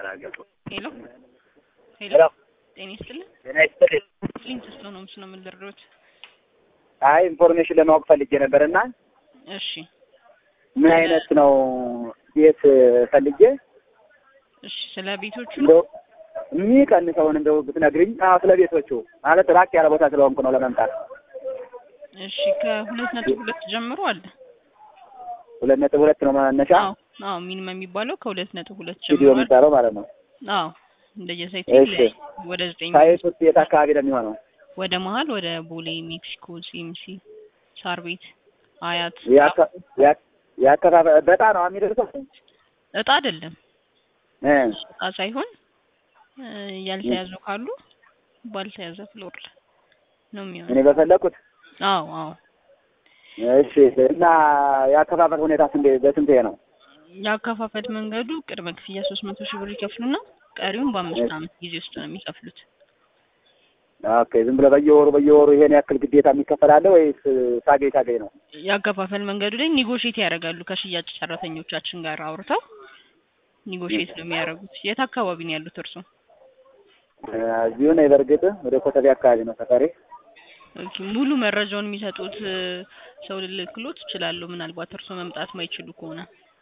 ተናገሩ። ሄሎ ሄሎ፣ ሄሎ ጤና ይስጥልን። ጤና ይስጥልኝ። ሊንክ ስለ ነው ምስ ነው የምንደርዶት። አይ ኢንፎርሜሽን ለማወቅ ፈልጌ ነበር እና እሺ ምን አይነት ነው ቤት ፈልጌ እሺ፣ ስለ ቤቶቹ ነው። እንደው የሚቀንሰውን እንደው ብትነግሪኝ። አዎ ስለ ቤቶቹ ማለት ራቅ ያለ ቦታ ስለሆንኩ ነው ለመምጣት። እሺ ከሁለት ነጥብ ሁለት ጀምሮ አለ። ሁለት ነጥብ ሁለት ነው መነሻ አዎ አዎ፣ ሚኒመም የሚባለው ከሁለት ነጥብ ሁለት ስቱዲዮ ጀምሮ አለ። የሚባለው ማለት ነው። አዎ እንደየሳይቱ እሺ ይለያይ። ወደ ዘጠኝ ሳይት ውስጥ የት አካባቢ ነው የሚሆነው? ወደ መሀል ወደ ቦሌ፣ ሜክሲኮ፣ ሲኤምሲ፣ ሳር ቤት፣ አያት የአካ- የአ- የአከፋፈ- በጣም ነው የሚደርሰው እጣ አይደለም እ እጣ ሳይሆን እ ያልተያዙ ካሉ ባልተያዘ ፍሎር ላይ ነው እኔ የሚሆነው። በፈለኩት አዎ አዎ እሺ። እና የአከፋፈል ሁኔታ ስንት በስንት ነው? የአከፋፈል መንገዱ ቅድመ ክፍያ ሶስት መቶ ሺህ ብር ይከፍሉና ቀሪውን በአምስት እሺ። ዓመት ጊዜ ውስጥ ነው የሚከፍሉት። ኦኬ ዝም ብለህ በየወሩ በየወሩ ይሄን ያክል ግዴታ የሚከፈል አለ ወይስ ሳገኝ ሳገኝ ነው? የአከፋፈል መንገዱ ላይ ኒጎሽት ያደርጋሉ ከሽያጭ ሰራተኞቻችን ጋር አውርተው ኒጎሽት ነው የሚያደርጉት። የት አካባቢ ነው ያሉት እርሶ? እ እዚሁ ነኝ። በእርግጥ ወደ ኮተቤ አካባቢ ነው ሰፈሬ። ኦኬ ሙሉ መረጃውን የሚሰጡት እ ሰው ልልክሎት እችላለሁ፣ ምናልባት እርሶ መምጣት ማይችሉ ከሆነ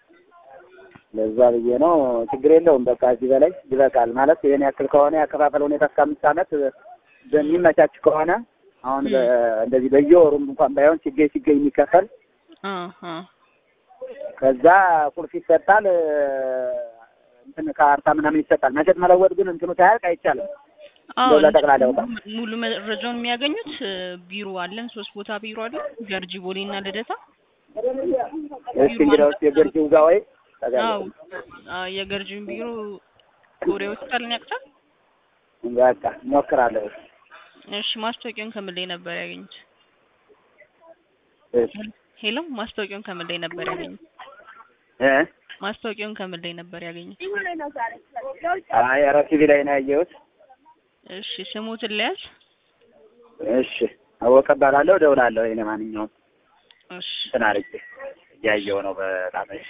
ለዛ ብዬ ነው። ችግር የለውም። በቃ እዚህ በላይ ይበቃል። ማለት ይሄን ያክል ከሆነ ያከፋፈል ሁኔታ እስከ አምስት ዓመት በሚመቻች ከሆነ አሁን በ- እንደዚህ በየወሩም እንኳን ባይሆን ሲገኝ ሲገኝ የሚከፈል አ አ ከዛ ቁልፍ ይሰጣል። እ እንትን ካርታ ምናምን ይሰጣል። መሸጥ መለወጥ ግን እንትኑ ሳያልቅ አይቻልም። አዎ እንደው ለጠቅላላ እውቀት ሙሉ መረጃውን የሚያገኙት እ ቢሮ አለን፣ ሶስት ቦታ ቢሮ አለን፣ ገርጂ፣ ቦሌ እና ልደታ። እስኪ እንግዲህ ውስጥ የገርጂው ጋር ወይ አዎ አ የገርጂን ቢሮ ኮሬ ሆስፒታልን ያውቁታል? በቃ እሞክራለሁ። እሺ ማስታወቂያውን ከምን ላይ ነበር ያገኙት? እሺ ሄሎ ማስታወቂያውን ከምን ላይ ነበር ያገኙት? እ ማስታወቂያውን ከምን ላይ ነበር ያገኙት? አይ ኧረ ቲቪ ላይ ነው ያየሁት። እሺ ስሙትን ለያዝ። እሺ አወቀ እባላለሁ። እደውላለሁ። እኔ ማንኛውም እሺ እንትን አድርጌ እያየሁ ነው በጣም እሺ